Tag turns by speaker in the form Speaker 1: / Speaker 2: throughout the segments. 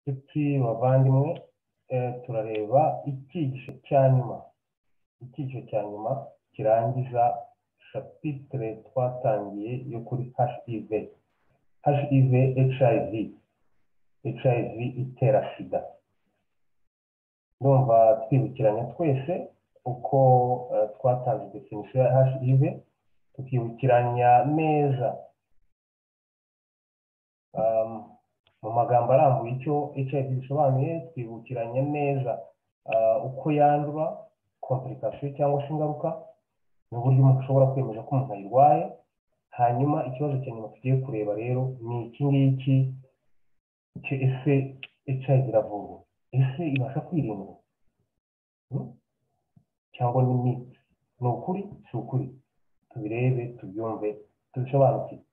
Speaker 1: epfi bavandimwe eh, turareba icyigisho cya nyuma icyigisho cya nyuma kirangiza chapitre twatangiye yo kuri hiv hiv hiv hiv itera sida ndumva twibukiranya twese uko eh, twatanze definition ya hiv tukibukiranya neza um, mu magambo arambuye icyo HIV bisobanuye twibukiranye neza ah, uko yandura komplikasiyo cyangwa se ingaruka n'uburyo umuntu ashobora kwemeza ko umuntu ayirwaye hanyuma ikibazo cya nyuma tugiye kureba rero ni iki ngiki icyo ese HIV iravurwa ese ibasha kwirindwa Hmm? cyangwa ni miti ni ukuri si ukuri tubirebe tubyumve tubisobanukirwe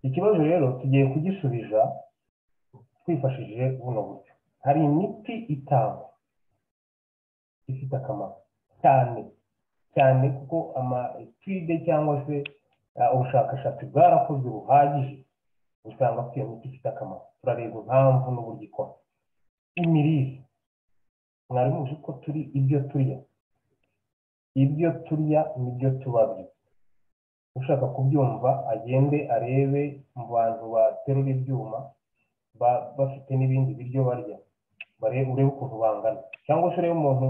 Speaker 1: ikibazo rero tugiye kugisubiza twifashishije buno buryo hari imiti itangwa ifite akamaro cyane cyane kuko amatide cyangwa se uh, ubushakashatsi bwarakozwe buhagije usanga ko iyo miti ifite akamaro turareba impamvu n'uburyo ikora imirire mwari muzi ko turi ibyo turya ibyo turya nibyo tuba byo ushaka kubyumva agende arebe mu bantu baterura ibyuma ba- bafite n'ibindi biryo barya barebe urebe ukuntu bangana cyangwa se urebe umuntu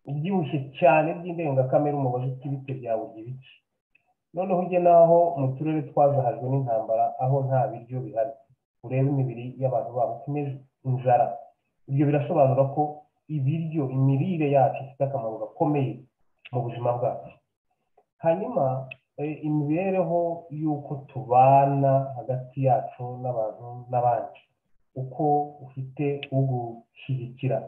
Speaker 1: ubyibushye cyane by'indengakamere umubaze uti bite byawe urya ibiki noneho ujye n'aho mu turere twazahajwe n'intambara aho nta biryo bihari urebe imibiri y'abantu babo uko imeze inzara ibyo birasobanura ko ibiryo imirire yacu ifite akamaro gakomeye mu buzima bwacu hanyuma eh, imibereho y'uko tubana hagati yacu n'abantu n'abandi uko ufite ugushyigikira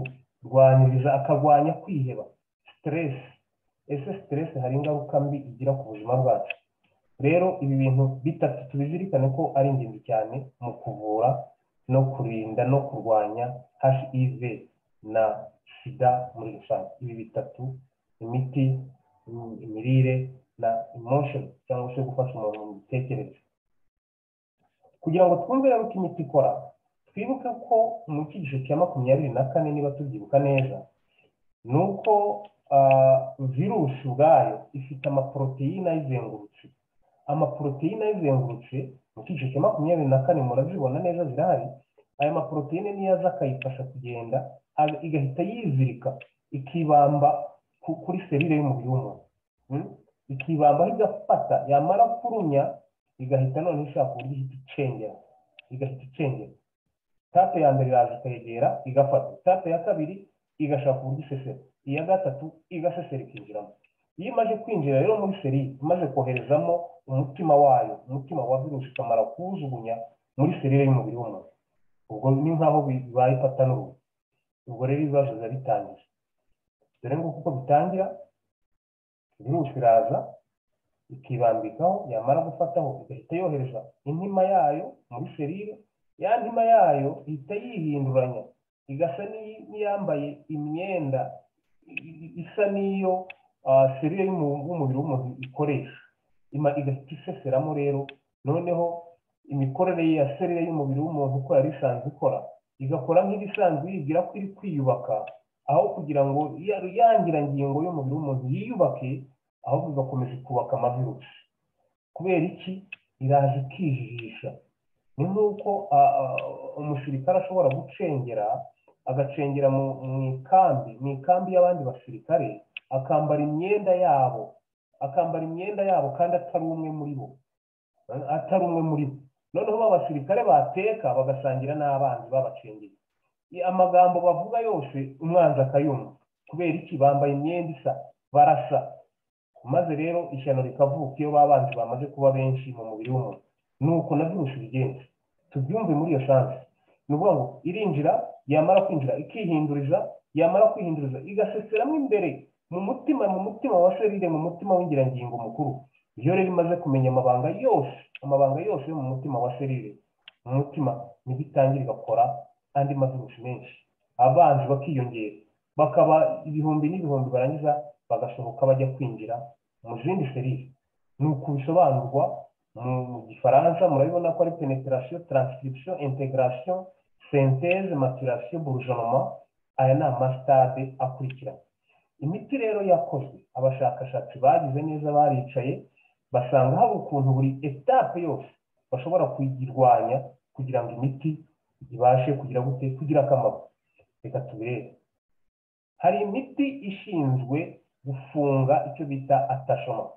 Speaker 1: akagurwaniriza akarwanya kwiheba stress ese stress hari ingaruka mbi igira ku buzima bwacu rero ibi bintu bitatu tubizirikane ko ari ingenzi cyane mu kuvura no kurinda no kurwanya hiv na sida muri rusange ibi bitatu imiti im- imirire na emotion cyangwa se gufasha umuntu mu mitekerereze kugira ngo twumve rero uko imiti ikora twibuke ko mu cyigisho cya makumyabiri na kane niba tubyibuka neza ni uko ah, virusi ubwayo ifite amaporoteyine ayizengurutse amaporoteyine ayizengurutse mu cyigisho cya makumyabiri na kane murabibona neza zirahari aya maporoteyine niyo aza akayifasha kugenda aga- igahita yizirika ikibamba ku- kuri serire y'umubiri w'umuntu Mm? ikibambaho igafata yamara kurumya igahita none ishaka uburyo ihita icengera igahita icengera tape ya mbere iraza ikayegera igafata tape ya kabiri igashaka uburyo isesera iya gatatu igasesera ikinjiramo iyo imaze kwinjira rero muri serire imaze koherezamo umutima wayo umutima wa virusi ukamara kuwujugunya muri serire y'umubiri w'umuntu ubwo ni nk'aho bi- bibaye ifata n'uruhu ubwo rero ibibazo biba bitangiye dore nguko uko bitangira virusi iraza ikibambikaho yamara gufataho igahita yohereza intima yayo muri serire ya ntima yayo ihita yihinduranya igasa n'iyi- n'iyambaye imyenda i- i- isa n'iyo ah, serire y'umu- y'umubiri w'umuntu ikoresha Ima- igahita iseseramo rero noneho imikorere ya serire y'umubiri w'umuntu uko yari isanzwe ikora igakora nk'ibisanzwe yibwira ko iri kwiyubaka aho kugira ngo ya yangira ngingo y'umubiri w'umuntu yiyubake ahubwo igakomeza ikubaka amavirusi kubera iki iraza ikijijisha ni nk'uko ah, ah, umusirikare ashobora gucengera agacengera mu mu ikambi mu ikambi y'abandi basirikare akambara imyenda yabo akambara imyenda yabo kandi atari umwe muri bo atari umwe muri bo noneho b'abasirikare bateka bagasangira n'abanzi babacengeye amagambo bavuga yose umwanzi akayumva kubera iki bambaye imyenda isa barasa maze rero ishyano rikavuka iyo babanzi bamaze kuba benshi mu mubiri w'umuntu ni uko na virusi bigenza tubyumve muri iyo sansi ni ukuvuga ngo irinjira yamara kwinjira ikihinduriza yamara kwihinduriza igaseseramo imbere mu mutima mu mutima wa serire mu mutima w'ingirangingo mukuru iyo rero imaze kumenya amabanga yose amabanga yose yo mu mutima wa serire mu mutima nibwo itangira igakora andi mavirusi menshi abanzi bakiyongera bakaba ibihumbi n'ibihumbi barangiza bagasohoka bajya kwinjira mu zindi serire ni uku bisobanurwa mu gifaransa murabibona ko ari penetirasiyo taransirikisiyo integarasiyo senteze matirasiyo burujonoma aya ni amasitade akurikirana imiti rero yakozwe abashakashatsi bagize neza baricaye basanga hari ukuntu buri etape yose bashobora kuyirwanya kugira ngo imiti ibashe kugira gute kugira akamaro reka tubirebe hari imiti ishinzwe gufunga icyo bita atashoma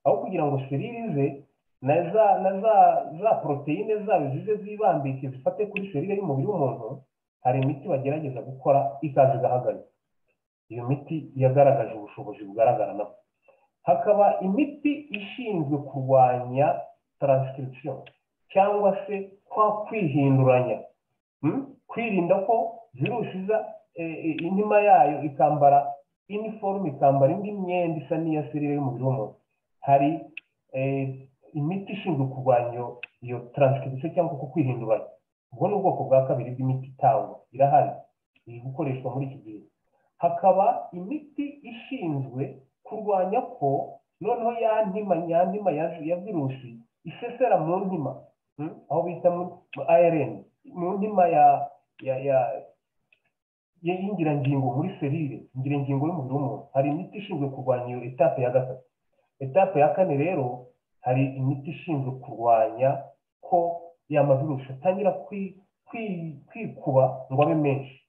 Speaker 1: aho kugira ngo seririze na za na za za poroteyine zayo zize zibambike zifate kuri serire y'umubiri w'umuntu hari imiti bagerageza gukora ikaza igahagarika iyo miti yagaragaje ubushobozi bugaragara nabwo hakaba imiti ishinzwe kurwanya taransirikisiyo cyangwa se kwa kwihinduranya kwirinda ko virusi iza intima yayo ikambara iniforume ikambara indi myenda isa n'iya serire y'umubiri w'umuntu hari imiti ishinzwe kurwanya iyo taransirikisiyo cyangwa ko kwihinduranya ubwo ni ubwoko bwa kabiri bw'imiti itangwa irahari iri gukoreshwa muri iki gihe hakaba imiti ishinzwe kurwanya ko noneho ya ntima ya ntima ya virusi isesera mu ntima aho bita mu arn mu ntima ya ya ya y'ingirangingo muri serire ingirangingo y'umubiri w'umuntu hari imiti ishinzwe kurwanya iyo etape ya gatatu etape ya kane rero hari imiti ishinzwe kurwanya ko ya mavirusi atangira kwikuba ngo abe menshi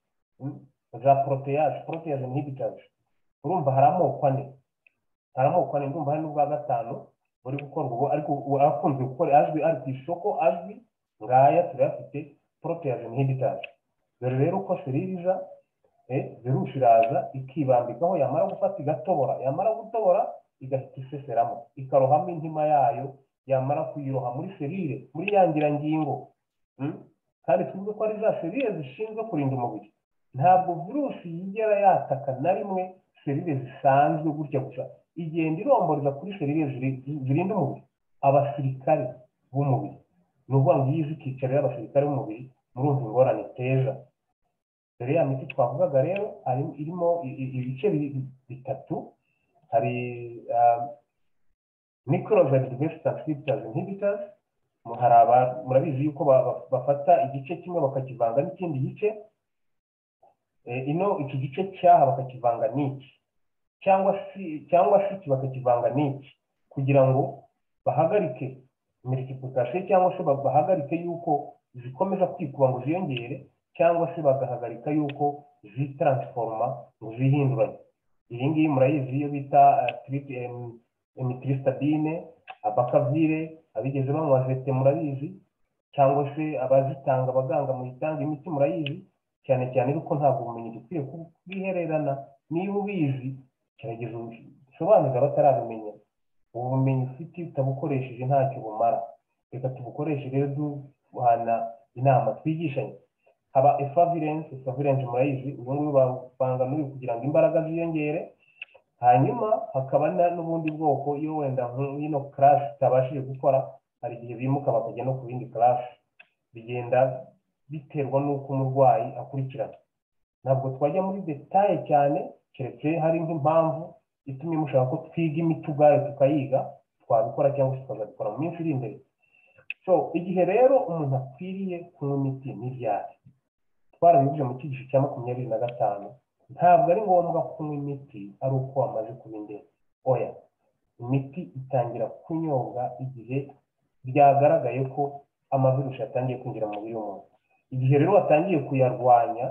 Speaker 1: za poroteyage poroteyage inhibitors urumva hari amoko ane hari amoko ane ndumva hari n'ubwa gatanu buri gukorwa ubu ariko akunze gukora azwi ari ku isoko azwi ngaya turayafite poroteyage inhibitors dore rero ko seririza virusi iraza ikibambikaho yamara gufata igatobora yamara gutobora igahita iseseramo ikarohamo intima yayo yamara kuyiroha muri serire muri ya ngirangingo kandi tuvuge ko ari za serire zishinzwe kurinda umubiri ntabwo virusi yigera yataka na rimwe serire zisanzwe gutya gusa igenda iromboreza kuri serire zirinda umubiri abasirikare b'umubiri ni ukuvuga ngo iyo izi ikicarira abasirikare b'umubiri murumva ingorane iteza dore ya miti twavugaga rero irimo ibice bitatu hari microbe resistance inhibitors inhibitors murabizi yuko bafata igice kimwe bakakivanga n'ikindi gice ino iki gice cyaha bakakivanga n'iki cyangwa se cyangwa se iki bakakivanga n'iki kugira ngo bahagarike multiplication cyangwa se bahagarike yuko zikomeza kwikuba ngo ziyongere cyangwa se bagahagarika yuko zitaransforoma ngo zihinduranye iyi ngiyi murayizi iyo bita emitristabine abakavire abigeze banywa zete murabizi cyangwa se abazitanga abaganga muyitanga imiti murayizi cyane cyane ariko ntabwo ubumenyi dukwiye kubwihererana niba ubizi kirageza usobanurira abatarabimenya ubu bumenyi ufite utabukoresheje ntacyo bumara reka tubukoreshe rero duhana inama twigishanye haba efavirense efavirense murayizi uyu nguyu bavanga n'uyu kugira ngo imbaraga ziyongere hanyuma hakaba n'ubundi bwoko iyo wenda nk'ino karasi itabashije gukora hari igihe bimuka bakajya no ku yindi karasi bigenda biterwa n'uko umurwayi akurikirana ntabwo twajya muri detaye cyane keretse hari nk'impamvu itumye mushaka ko twiga imiti ubwayo tukayiga twabikora cyangwa se tukazabikora mu minsi iri imbere so igihe rero umuntu akwiriye kunywa imiti n'ibyari twarabivuze mu cyigisho cya makumyabiri na gatanu ntabwo ari ngombwa kunywa imiti ari uko wamaze kuba indembe oya imiti itangira kunyobwa igihe byagaragaye ko amavirusi yatangiye kwinjira mu mubiri w'umuntu igihe rero watangiye kuyarwanya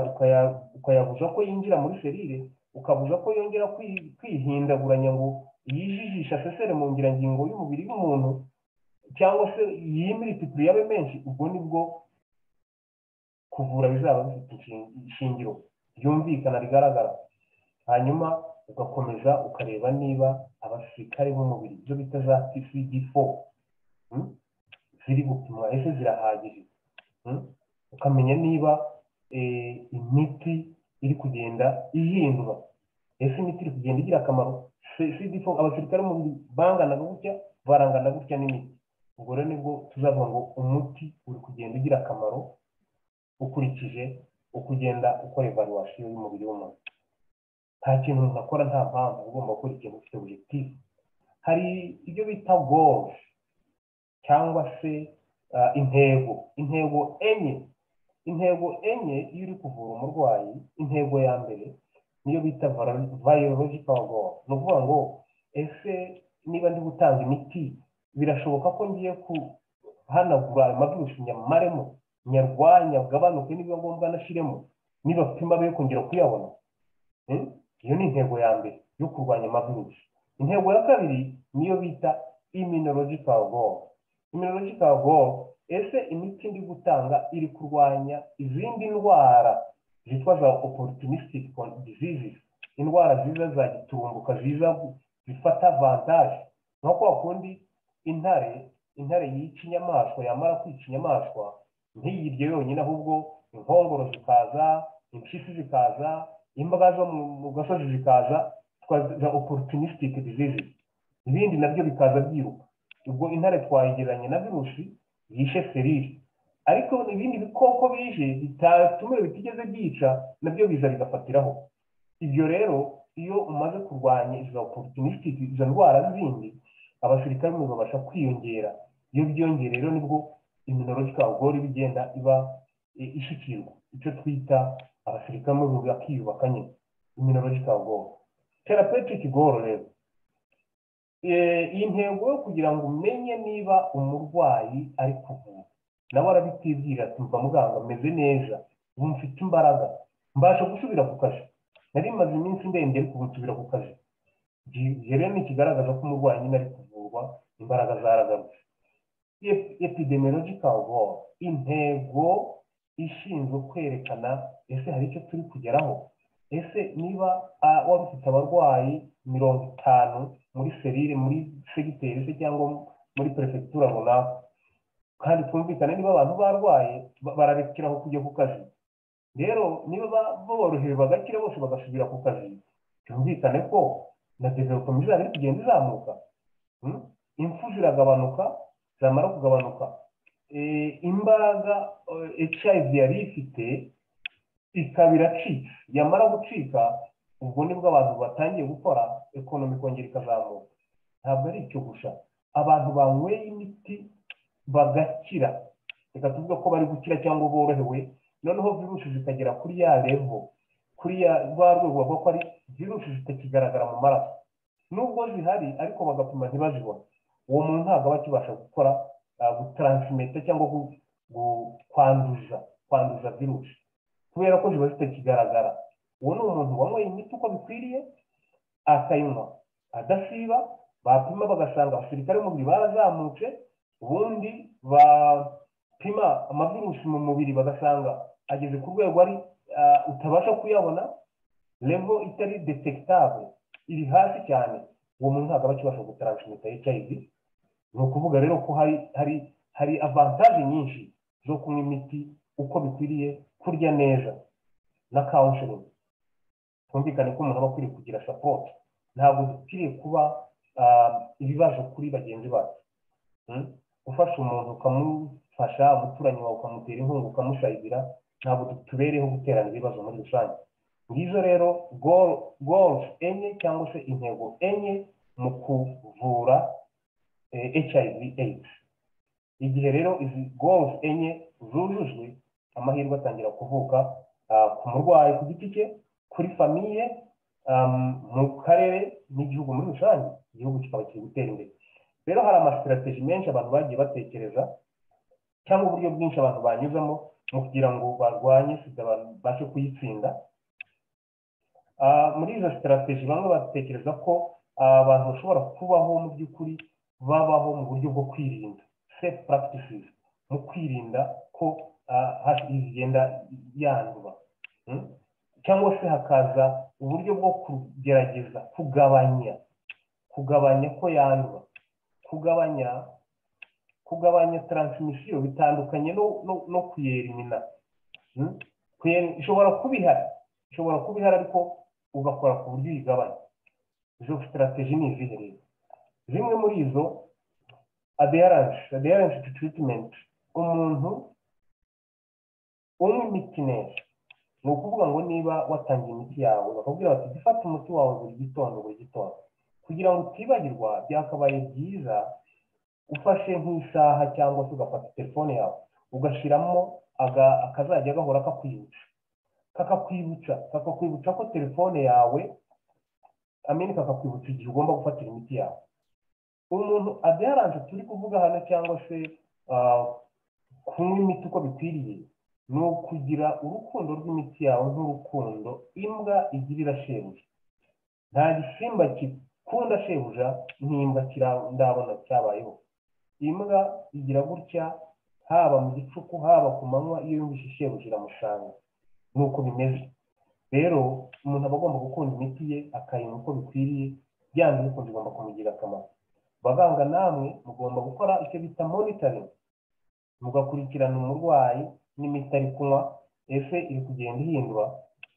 Speaker 1: ukayabuza ko yinjira muri serire ukabuza ko yongera kwihindaguranya ngo yijijisha sesere mu ngirangingo y'umubiri w'umuntu cyangwa se yimiritipure yabe menshi ubwo nibwo kuvura bizaba bifite ishingiro ryumvikana rigaragara hanyuma ugakomeza ukareba niba abasirikare b'umubiri ibyo bita za pcd4 ziri gupimwa ese zirahagije ukamenya niba imiti iri kugenda ihindura ese imiti iri kugenda igira akamaro cd4 abasirikare b'umubiri bangana gutya barangana gutya n'imiti ubwo rero nibwo tuzavuga ngo umuti uri kugenda ugira akamaro ukurikije uko ugenda ukora evaluation y'umubiri w'umuntu nta kintu umuntu akora nta mpamvu ugomba gukora ikintu ufite objective hari ibyo bita goals cyangwa se ah, intego intego enye intego enye iyo uri kuvura umurwayi intego ya mbere niyo bita viro- virological goal ni ukuvuga ngo ese niba ndi gutanga imiti birashoboka ko ngiye kuhanagura ayo mavirusi nyamaremo nyarwanya agabanuke nibiba ngombwa anashiremo nibapima be kongera kuyabona Hmm? iyo ni intego ya mbere yo kurwanya amavirusi intego ya kabiri niyo bita immunological goal immunological goal ese imiti ndi gutanga iri kurwanya izindi ndwara zitwa za opportunistic con- diseases indwara ziza za giturumbuka ziza gu- zifata avantage nko kwa kundi intare intare yica inyamaswa yamara kwica inyamaswa ntiyirye yonyine ahubwo inkongoro zikaza impyisi zikaza imbwa zo mu mu gasozi zikaza twa- za opportunistic diseases ibindi nabyo bikaza byiruka ubwo intare twayegeranye na virusi yishe serire ariko ibindi bikoko bije bitatumiwe bitigeze byica nabyo biza bigafatiraho ibyo rero iyo umaze kurwanya izo opportunistic izo ndwara zindi abasirikare bo babasha kwiyongera iyo byongeye rero nibwo immunological goal iba igenda iba eh, ishikirwa icyo twita abasirikare bo bakiyubaka nyine immunological goal therapeutic goal rero Eh, iyi ntego yo kugira ngo umenye niba umurwayi ari kuvura nawe arabitibwira ati mva muganga meze neza ubu mfite imbaraga mbasha gusubira ku kazi nari maze iminsi ndende ariko ubu nsubira ku kazi Gi- gihe rero ni ikigaragaza ko umurwayi nyine ari kuvurwa imbaraga zaragarutse Ep- epidemiological goal intego ishinzwe kwerekana ese hari icyo turi kugeraho ese niba ah, waba ufite abarwayi mirongo itanu muri serire muri segiteri se cyangwa muri perefegitura runaka kandi twumvikane niba abantu barwaye ba- barabikiraho kujya ku kazi rero niba ba- borohewe bagakira bose bagasubira ku kazi byumvikane ko na development izaba iri kugenda izamuka Mm? impfu ziragabanuka zamara kugabanuka Eh, imbaraga eh, hiv yari ifite ikaba iracika yamara gucika ubwo nibwo abantu batangiye gukora ekonomi ikongera ikazamuka ntabwo ari icyo gusa abantu banyweye imiti bagakira reka tuvuge ko bari gukira cyangwa borohewe noneho virusi zikagera kuri ya levo kuri ya rwa rwego bavuga ko ari virusi zitakigaragara mu maraso nubwo zihari ariko bagapima ntibazibone uwo muntu ntabwo aba akibasha gukora ah, gutaransimeta cyangwa gu- gu- kwanduza kwanduza virusi kubera ko ziba zitakigaragara uwo ni umuntu wanyweye imiti uko bikwiriye akayinywa adasiba bapima bagasanga abasirikare b'umubiri barazamutse ubundi bapima amavirusi mu mubiri bagasanga ageze ku rwego ari ah, utabasha kuyabona levo itari detekitable iri hasi cyane uwo muntu ntabwo aba akibasha gutaransimita hiv ni ukuvuga rero ko hari hari hari avantaje nyinshi zo kunywa imiti uko bikwiriye kurya neza na counseling twumvikane ko umuntu aba akwiriye kugira support ntabwo dukwiriye kuba ah, ibibazo kuri bagenzi bacu Mm? gufasha umuntu ukamufasha umuturanyi wawe ukamutera inkunga ukamusayidira ntabwo du- tubereyeho guterana ibibazo muri rusange ngizo rero goal- goals enye cyangwa se intego enye mu kuvura eh, hiv aids igihe rero izi goals enye zujujwe amahirwe atangira kuvuka ah, ku murwayi ku giti cye kuri famiye um, mu karere n'igihugu muri rusange igihugu kikaba kiri gutera imbere rero hari amasitrategi menshi abantu bagiye batekereza cyangwa uburyo bwinshi abantu banyuzamo mu kugira ngo barwanye sida babashe kuyitsinda Ah, muri izo sitrategi bamwe batekereza ko ah, abantu bashobora kubaho mu by'ukuri babaho mu buryo bwo kwirinda safe practices mu kwirinda ko ah, HIV igenda yandura Mm? cyangwa se hakaza uburyo bwo kugerageza kugabanya kugabanya ko yandura kugabanya kugabanya taransmisiyo bitandukanye no, no, no kuyerimina Mm? Kuyeri- ishobora kuba ihari ishobora kuba ihari ariko ugakora ku buryo uyigabanya izo sitarateji ni izihe rero zimwe muri izo adherence adherence to treatment umuntu unywa imiti neza ni ukuvuga ngo niba watangiye imiti yawe bakakubwira bati jya ufata umuti wawe buri gitondo buri gitondo kugira ngo utibagirwa byakabaye byiza ufashe nk'isaha cyangwa se ugafata telefone yawe ugashyiramo aga- akazajya gahora kakwibutsa kakakwibutsa kakakwibutsa ko telefone yawe amene kakakwibutsa igihe ugomba gufatira imiti yawe umuntu adaharanze turi kuvuga hano cyangwa se ah, kunywa imiti uko bikwiriye ni ukugira urukundo rw'imiti yawe nk'urukundo imbwa igirira shebuja nta gisimba gikunda shebuja nk'imbwa kira- ndabona cyabayeho imbwa igira gutya haba mu gicuku haba ku manywa iyo yumvise shebuja iramushanga ni uko bimeze rero umuntu aba agomba gukunda imiti ye akayinywa uko bikwiriye byanze bikunze igomba kumugirira akamaro baganga namwe mugomba gukora icyo bita monitoring mugakurikirana umurwayi n'imiti ari kunywa ese iri kugenda ihindura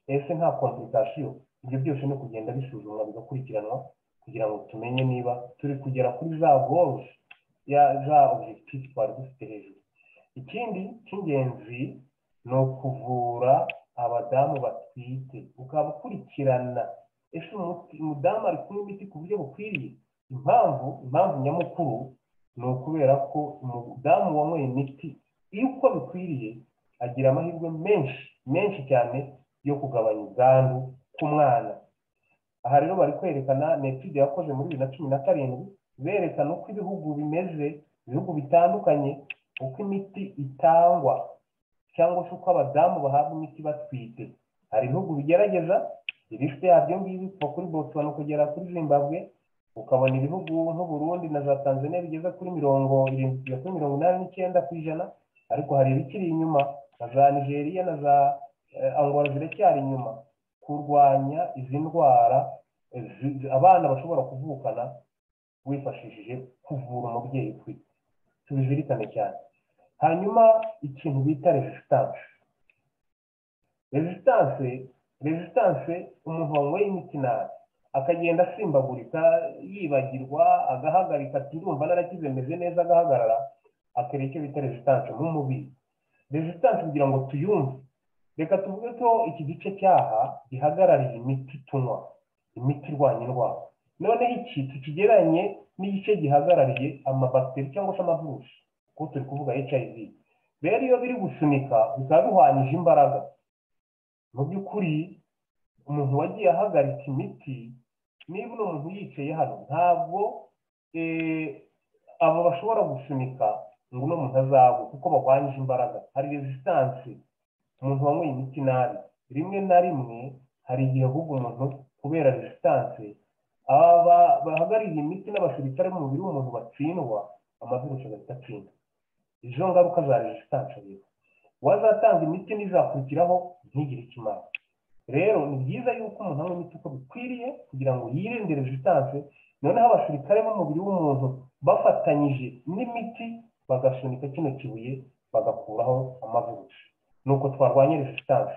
Speaker 1: ese nta komplikasiyo ibyo byose ni ukugenda bisuzumwa bigakurikiranwa kugira ngo tumenye niba turi kugera kuri za goals ya za objective twari dufite hejuru ikindi cy'ingenzi ni ukuvura abadamu batwite ukaba ukurikirana ese umuti- umudamu ari kunywa imiti ku buryo bukwiriye impamvu impamvu nyamukuru ni ukubera ko umudamu wanyweye imiti iyo uko bikwiriye agira amahirwe menshi menshi cyane yo kugabanya ubwandu ku mwana aha rero bari kwerekana ni etude yakoze muri bibiri na cumi na karindwi berekana uko ibihugu bimeze ibihugu bitandukanye uko imiti itangwa cyangwa se uko abadamu bahabwa imiti batwite hari ibihugu bigerageza ibifite yabyo ngibi kuva kuri botswana kugera kuri zimbabwe ukabona ibihugu nk'uburundi na za tanzania bigeze kuri mirongo irindwi kugera kuri mirongo inani n'icyenda ku ijana ariko hari ibikiri inyuma na za nigeria na za eh, angola ziracyari inyuma kurwanya izi ndwara eh, zi- abana bashobora kuvukana wifashishije kuvura umubyeyi utwite tubizirikane cyane hanyuma ikintu bita resistance resistance resistance umuntu wanyweye imiti nabi akagenda asimbagurika yibagirwa agahagarika ati ndumva narakize meze neza agahagarara akora icyo bita resistance nk'umubiri resistance kugira ngo tuyumve reka tuvuge ko iki gice cyaha gihagarariye imiti tunywa imiti irwanya indwara noneho iki tukigeranye n'igice gihagarariye amabakiteri cyangwa se amavirusi kuko turi kuvuga hiv rero iyo biri gusunika bikaba bihwanyije imbaraga mu by'ukuri umuntu wagiye ahagarika imiti niba uno muntu yicaye hano ntabwo eh, abo bashobora gusunika ngo uno muntu azagwe kuko barwanyije imbaraga hari resistance umuntu wanyweye imiti nabi rimwe na rimwe hari igihe ahubwo umuntu kubera resistance aba bahagarariye imiti n'abasirikare mu mubiri w'umuntu batsindwa amavirusi agahita atsinda izo ngaruka za resistance rero uwazatanga imiti n'izakurikiraho ntigire icyo imara rero ni byiza yuko umuntu anywa imiti uko bikwiriye kugira ngo yirinde resistance noneho abasirikare b'umubiri w'umuntu bafatanyije n'imiti bagasunika kino kibuye bagakuraho amavirusi ni uko twarwanya resistance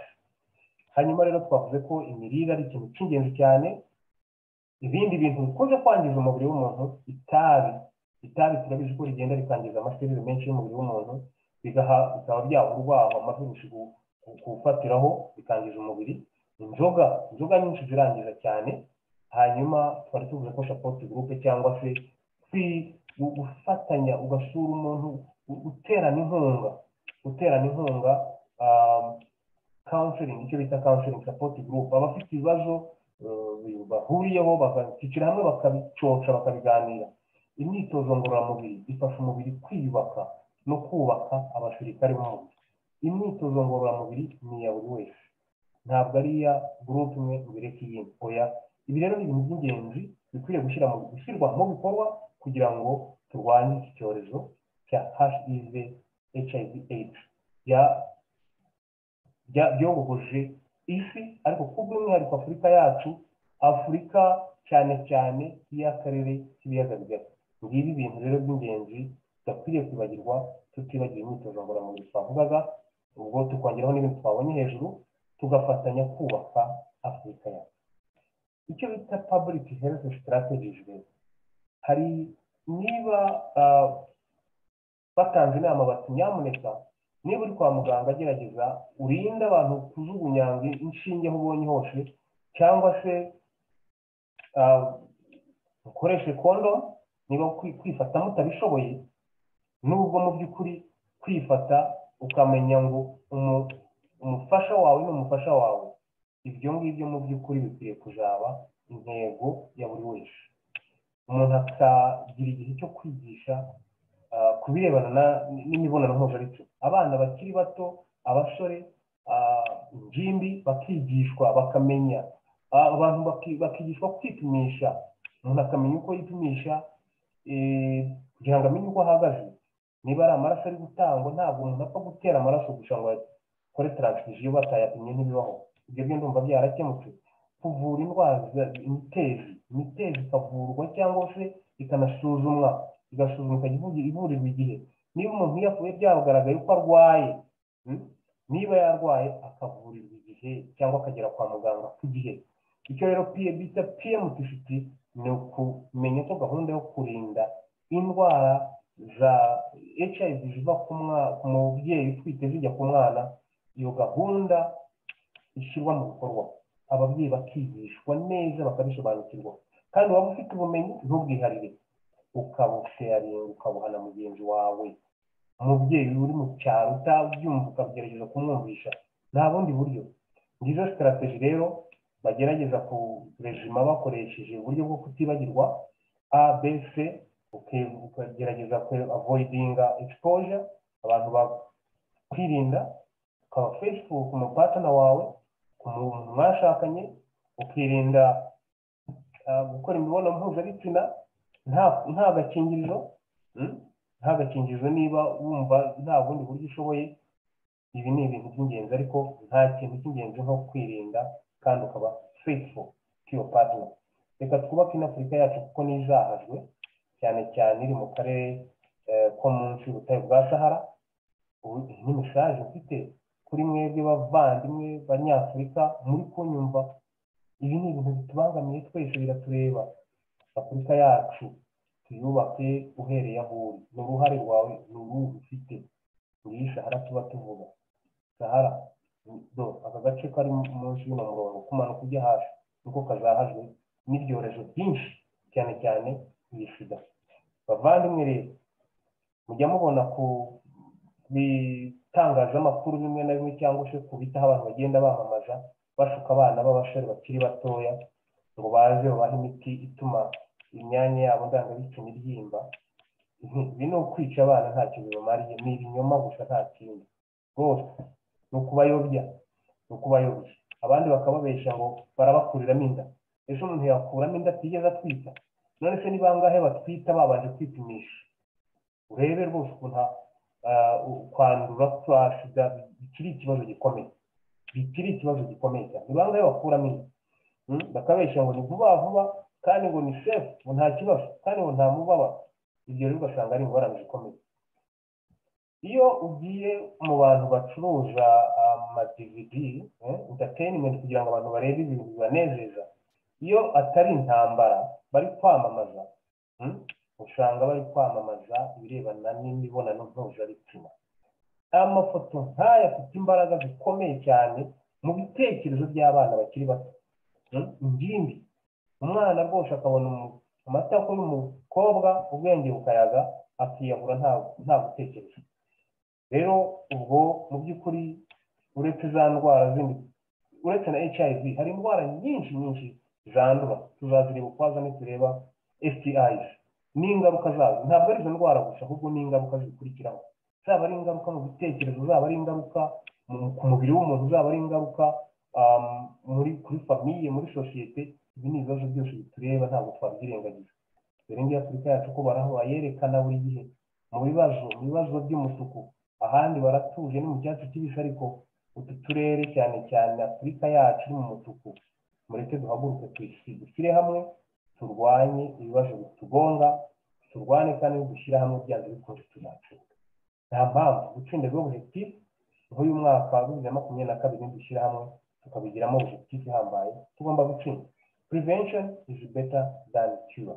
Speaker 1: hanyuma rero twavuze ko imirire ari ikintu cy'ingenzi cyane ibindi bintu bikunze kwangiza umubiri w'umuntu itabi itabi turabizi ko rigenda rikangiza amaserere menshi y'umubiri w'umuntu bigaha bikaba byaha urwaho amavirusi ku- ku- kuwufatiraho bikangiza umubiri inzoga inzoga nyinshi zirangiza cyane hanyuma twari tuvuze ko sapoti gurupe cyangwa se kwi- gu- gufatanya ugasura umuntu u- uterana inkunga guterana inkunga counseling icyo bita counseling support group abafite ibibazo eh, bahuriyeho bakicira hamwe bakabicoca bakabiganira imyitozo ngororamubiri ifasha umubiri kwiyubaka no kubaka abasirikare b'umubiri imyitozo ngororamubiri ni iya buri wese ntabwo ari iya gurupe imwe ngo ireke iyindi oya ibi rero ni ibintu by'ingenzi bikwiriye gushyira mu gushyirwa mu bikorwa kugira ngo turwanye iki cyorezo cya hiv hiv aids ya bya byogogoje isi ariko ku bw'umwihariko afurika yacu afurika cyane cyane y'akarere k'ibiyaga bigari ngibi ibintu rero by'ingenzi tudakwiriye kwibagirwa tutibagiwe imyitozo ngororamubiri twavugaga ubwo tukongeraho n'ibintu twabonye hejuru tugafatanya kubaka afurika yacu icyo bita public health strategies rero hari niba ah, batanze inama bati nyamuneka niba uri kwa muganga gerageza urinde abantu kujugunyanga inshinge aho ubonye hose cyangwa se ah, mukoreshe kondo niba kwi- kwifata mutabishoboye nubwo mu by'ukuri kwifata ukamenya ngo umu- umufasha wawe ni umufasha wawe ibyo ngibyo mu by'ukuri bikwiriye kuzaba intego ya buri wese umuntu akagira igihe cyo kwigisha ah, ku birebana na- n'imibonano mpuzabitsina abana bakiri bato abasore ah, ingimbi bakigishwa bakamenya Ah, abantu baki- bakigishwa kwipimisha umuntu akamenya uko yipimisha eh, kugira ngo amenye uko ahagaze niba ari amaraso ari gutangwa ntabwo umuntu apfa gutera amaraso gusa ngo akore taransifuziyo batayapimye ntibibaho ibyo byo ndumva byarakemutse kuvura indwara za- imitezi imitezi ikavurwa cyangwa se ikanasuzumwa igasuzumwa ikajya ivugi- ivurirwa igihe niba umuntu yavuye byagaragaye ko arwaye mm, niba yarwaye akavurirwa igihe cyangwa akagera kwa muganga ku gihe icyo rero P- bita pmtct ni ukumenya ko gahunda yo kurinda indwara za hiv ziva ku mwa- ku mubyeyi utwite zijya ku mwana iyo gahunda ishyirwa mu bikorwa ababyeyi bakigishwa neza bakabisobanukirwa kandi waba ufite ubumenyi ntubwiharire ukabusheyaringa ukabuhana mugenzi wawe umubyeyi uri mu cyaro utabyumva ukagerageza kumwumvisha nta bundi buryo ngizo sitarateji rero bagerageza ku rejima bakoresheje uburyo bwo kutibagirwa a b c uke- ukagerageza avoidinga exposure abantu bakwirinda ukaba facebook mu patana wawe ku muntu mwashakanye ukirinda ah, gukora imibonano mpuzabitsina nta- nta gakingirizo mm, nta gakingirizo niba wumva nta bundi buryo ushoboye ibi ni ibintu by'ingenzi ariko nta kintu cy'ingenzi nko kwirinda kandi ukaba faithful to your partner reka twubake ino afurika yacu kuko nizahajwe cyane cyane iri mu karere eh, ko munsi y'ubutayu bwa sahara ubu iyi ni mesaje mfite kuri mwebwe bavandimwe banyafurika muri kunyumva ibi ni ibintu bitubangamiye twese biratureba afurika yacu tuyubake uhereye aho uri n'uruhare rwawe ni uruhu ufite ngiyi sahara tuba tuvuga sahara do aka gace kari munsi y'uno murongo kumanuka ujya hasi niko kazahajwe n'ibyorezo byinshi cyane cyane iyi sida bavandimwe rero mujya mubona ku bitangazamakuru bimwe na bimwe cyangwa se ku bitaho abantu bagenda bamamaza bashuka abana b'abasore bakiri batoya ngo baze babahe imiti ituma imyanya yabo ndangabitsina iryimba Nti- ibi ni ukwica abana ntacyo bibamariye ni ibinyoma gusa nta kindi rwose ni ukubayobya ni ukubayobya abandi bakababesha ngo barabakuriramo inda ese umuntu yakuramo inda atigeze atwita none se ni bangahe batwita babanje kwipimisha urebe rwose ukuntu ah, u- kwandura kwa sida bikiri ikibazo gikomeye bikiri ikibazo gikomeye cyane ni bangahe bakuramo inda Mm, bakabeshya ngo ni vuba vuba kandi ngo ni sefu ngo nta kibazo kandi ngo nta mubabaro ibyo rero ugasanga ari imibonano ikomeye iyo ugiye mu bantu bacuruza amadividi entertainment kugira ngo abantu barebe ibintu bibanezeza iyo atari intambara bari kwamamaza mm, usanga bari kwamamaza ibirebana n'imibonano mpuzabitsina amafoto nk'aya afite imbaraga zikomeye cyane mu bitekerezo by'abana bakiri bato Mm, ingimbi umwana rwose akabona umu- amata ko umukobwa ubwenge bukayaga akiyahura nta nta gutekereza rero ubwo mu by'ukuri uretse za ndwara zindi uretse na hiv hari indwara nyinshi nyinshi zandura tuzazireba ukwazo nitureba stis n'ingaruka zazo ntabwo ari izo ndwara gusa ahubwo n'ingaruka zikurikiraho zaba ari ingaruka mu bitekerezo zaba ari ingaruka mu- ku mubiri w'umuntu zaba ari ingaruka um, muri kuri famiye muri sosiyete ibi ni ibibazo byose bitureba ntabwo twabyirengagiza dore ngiyo afurika yacu ko baraho bayerekana buri gihe mu bibazo mu bibazo by'umutuku ahandi baratuje ni mu cyatsi kibisi ariko utu turere cyane cyane afurika yacu iri mu mutuku mureke duhaguruke tuyisige dushyire hamwe turwanye ibibazo bitugonga turwane kandi dushyire hamwe byanze bikunze tuzatsinda nta mpamvu gutsinda rwo objectif nk'uyu mwaka wa bibiri na makumyabiri na kabiri dushyirahamwe tukabigiramo objectif ihambaye tugomba gutsinda prevention is better than cure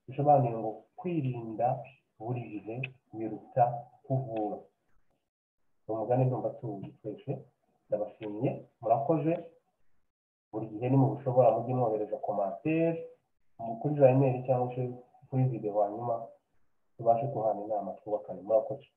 Speaker 1: bisobanuye ngo kwirinda buri gihe biruta kuvura ni umugani ndumva tuwuzi twese ndabashimiye murakoze buri gihe ni mu bushobora mujye mwohereza commentaire kuri za imeri cyangwa se kuri video hanyuma tubashe guhana inama twubakane murakoze